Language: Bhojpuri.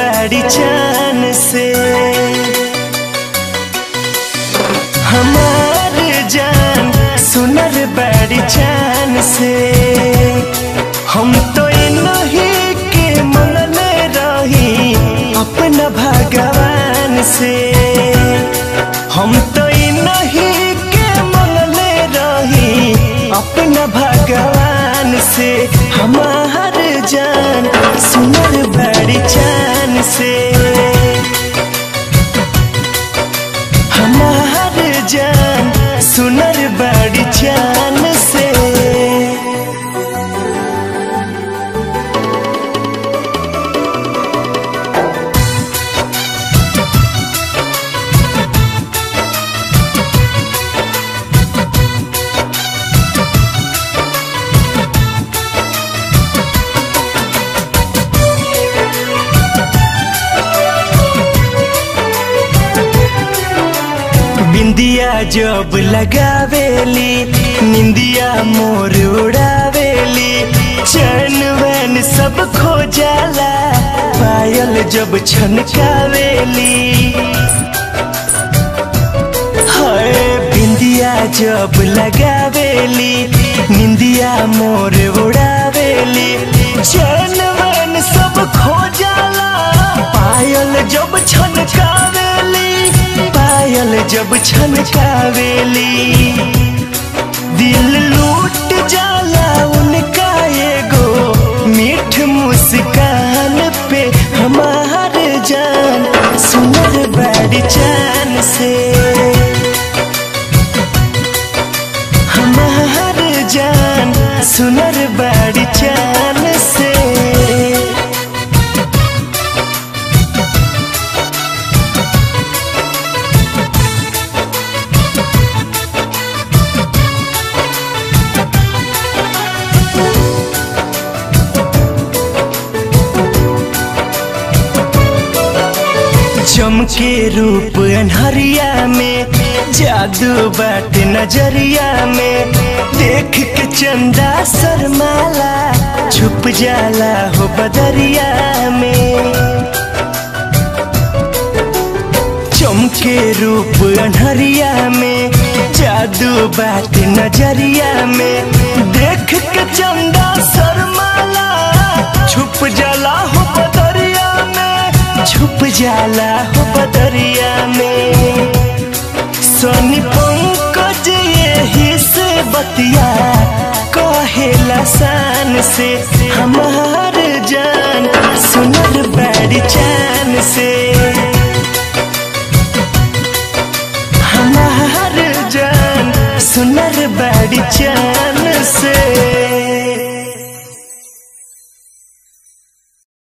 बड़ी चान से हमार जान सुनर बड़ी चान से हम तो नहीं के मनले रही अपना भगवान से हम तो नहीं के मनले रही अपना भगवान से हमार जान सुनर बड़ी चान से हमार जान सुनर बड़ी चान से बिंदिया जब लगावेली निंदिया मोर उड़ावेली चैन वैन सब खो जाला पायल जब छनकावेली हाय बिंदिया जब लगावेली निंदिया मोर उड़ावेली चैन वैन सब खो जाला पायल जब छनकावेली पायल जब छनकावेली दिल लूट जाला उनका एगो मीठ मुस्कान पे हमार जान सुनर बड़ी चान से हमार जान सुनर बड़ी चान से चमके रूप अनहरिया में जादू बाट नजरिया में देख के चंदा शर्माला छुप जाला हो बदरिया में चमके रूप अनहरिया में जादू बाट नजरिया में देख के चंदा शर्माला छुप जाला हो बदरिया में छुप जाला हो बदरिया में सोनी पंकज यही से बतिया कहेला शान से हमार जान सुनर बड़ी चान से हमार जान सुनर बड़ी चान